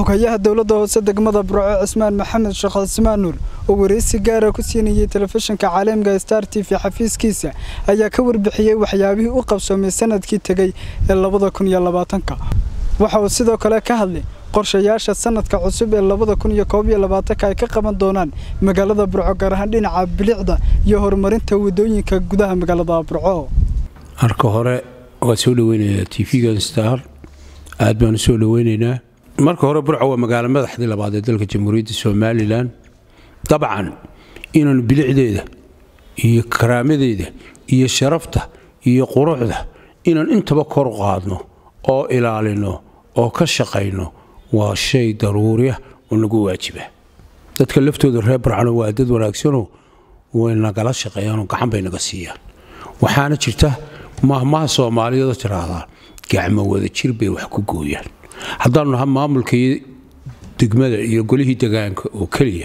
xogayaha dowladda hoose degmada burco cismaan maxamed sheekh cismaan nuur oo wareysi gaara ku siinayay telefishinka caalamiga star t v xafiiskiisa ayaa ka warbixiyey waxyaabihii u qabsoomay sanadkii tegey ee labada kun iyo labaatanka waxa uu sidoo kale ka hadlay qorshayaasha sanadka cusub ee labada kun iyo koob iyo labaatanka ay ka qaban doonaan magaalada burco gaar ahaan dhinaca bilicda iyo horumarinta wadooyinka gudaha magaalada burco marka hore waa soo dhaweynayaa t v-gan star aad baan u soo dhaweynaynaa marka hore burco waa magaalo madaxdii labaad ee dalka jamhuuriyadda somalilan dabcan inaanu bilicdeeda iyo karaamadeeda iyo sharafta iyo quruxda inaan intaba kor qaadno oo ilaalino oo ka shaqayno waa shay daruuriya oo nagu waajiba dadka laftooda reer burcano waa dad wanaagsanoo way nagala shaqeeyaanoo gacan bay naga siiyaan waxaana jirta mahmaha soomaaliyeedoo tiraahdaa gacmo wada jir bay wax ku gooyaan haddaanu naha maamulkii degmada iyo golihii degaanka oo keliya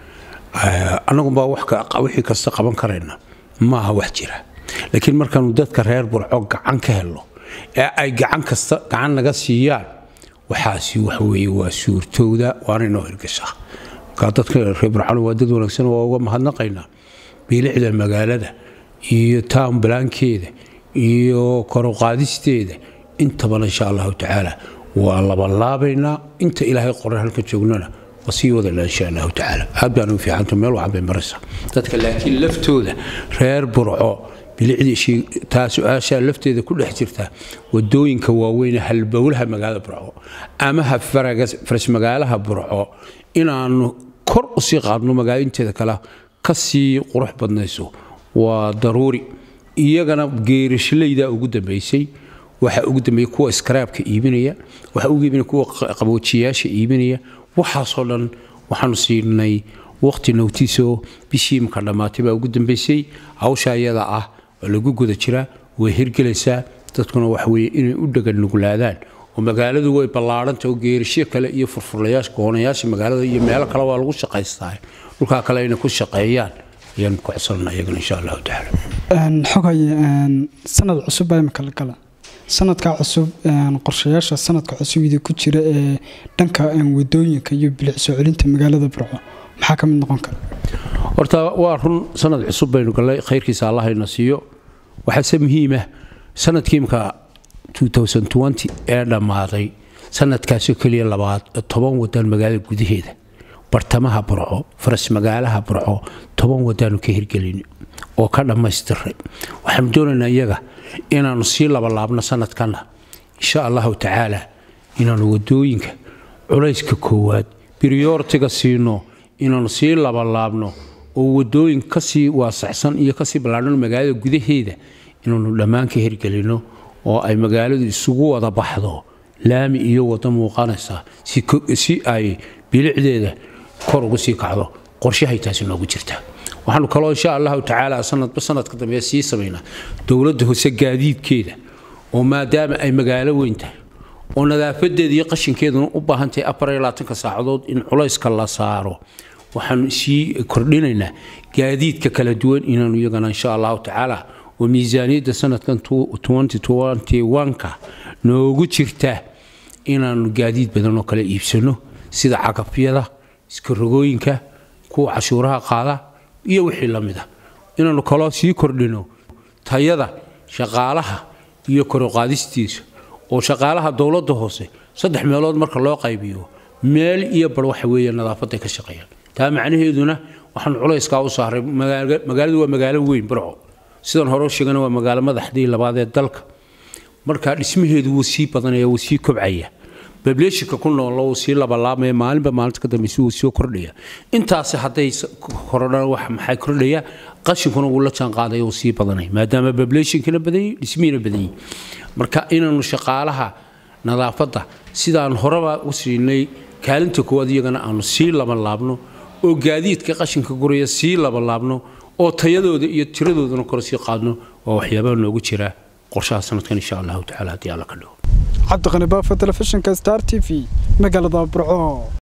annagunbaa wixii kasta qaban karayna maaha wax jira laakiin markaanu dadka reer burco gacan ka helno ee ay gacan kasta gacan naga siiyaan waxaasi waxweye waa suurtowda waana inoo hirgashaa markaa dadka reer burcano waa dad wanaagsan waa uga mahadnaqaynaa biilicda magaalada iyo town balaankeeda iyo koruqaadisteeda intabana insha allahu tacaala waa labalaabaynaa inta ilaahay qoran halka joognana waa sii wadana insha allahu tacaala aad baan u fiicanta meel waxan bay maraysaa dadka laakiin laftooda reer burco bilicdii taa su-aashaa lafteeda ku dhex jirta wadooyinka waaweyne halbowlaha magaalada burco ama ha faras magaalaha burco inaanu kor usii qaadno magaalooyinteeda kale ka sii qurux badnayso waa daruuri iyagana geerishlayda ugu dambaysay waxaa ugu dambeeya kuwa iskaraabka iibinaya waxaa ugu iibinaya kuwa qaboojiyaasha iibinaya waxaasoo dhan waxaanu siinay waqti nowtiisoo bishii imka dhammaatay baa ugu dambaysay hawsha iyada ah oo lagu guda jiraa way hirgelaysaa dadkuna waxa weeye inay u dhagan nuglaadaan oo magaaladu way ballaadhanta oo geerishyo kale iyo furfurlayaasha goonayaasha magaalada iyo meelo kale waa lagu shaqaystaa dhulkaa kale ayna ku shaqeeyaan ayaan ku codsanana iyagana insha allahu tacaala xogaye sanad cusub baa imika la gala sanadka cusub qorshayaasha sanadka cusub idi ku jira ee dhanka wadooyinka iyo bilic soo celinta magaalada burco maxaa ka mid noqon kara horta waa run sanad cusub baynu gallay khayrkiisa allahayna siiyo waxaase muhiimah sanadkiimka ee dhammaaday sanadkaasoo keliya labaad toban wadaan magaalada gudaheeda bartamaha burco faras magaalaha burco toban wadaanu ka hirgelin oo ka dhammaystiray waxaanu doonaynaa iyaga inaannu sii labalaabno sanadkanna insha allahu tacaala inaannu wadooyinka culayska koowaad briyortiga siino inaannu sii labalaabno oo wadooyin kasii waasaxsan iyo kasii ballaadhano magaalada gudaheeda inaannu dhammaan ka hirgelinno oo ay magaaladu isugu wada baxdo laami iyo wado muuqanaysa si ay bilicdeeda kor ugu sii kacdo qorshahay taasi noogu jirtaa waxaanu kaloo insha allahu tacaala sanadba sanadka dambe sii samaynaa dowladda hoose gaadiidkeeda oo maadaama ay magaalo weyn tahay oo nadaafadeeda iyo qashinkeeduna u baahan tahay afarylaatanka saacadood in culayska la saaro waxaanu sii kordhinaynaa gaadiidka kala duwan inaanu iyagana insha allahu tacaala oo miisaaniyadda sanadkan ka noogu jirta inaanu gaadiid badan oo kale iibsano sida cagafyada iskarogooyinka kuwa cashuuraha qaada iyo wixii la mida inaannu kaloo sii kordhino tayada shaqaalaha iyo koruqaadistiisa oo shaqaalaha dowladda hoose saddex meelood marka loo qaybiyo meel iyo bar waxa weeye nadaafaday ka shaqeeyaan taa macnaheeduna waxaanu culayskaa u saaray magaaladu waa magaalo weyn burco sidan hore sheegana waa magaalo madaxdii labaad ee dalka markaa dhismaheedu wuu sii badanaya wuu sii kobcaya bableeshinka ku noolo wuu sii labalaabmaya maalinba maalinta ka dambeysa wuu soo kordhaya intaasi hadday korodhaan wax maxay kordhaya qashinkuna wuu la jaan qaadaya wuu sii badanaya maadaama bableeshinkana badanyay dhismihiina badanyay marka inaanu shaqaalaha nadaafadda sidaan horeba u siinay kaalinta koowaad iyagana aanu sii labalaabno oo gaadiidka qashinka guraya sii labalaabno oo tayadooda iyo tiradoodana kor sii qaadno waa waxyaabaha noogu jira qorshaha sanadkan insha allahu tacala haddii alla ka dhawo cabdiqani baafo telefishinka star t v magaalada burco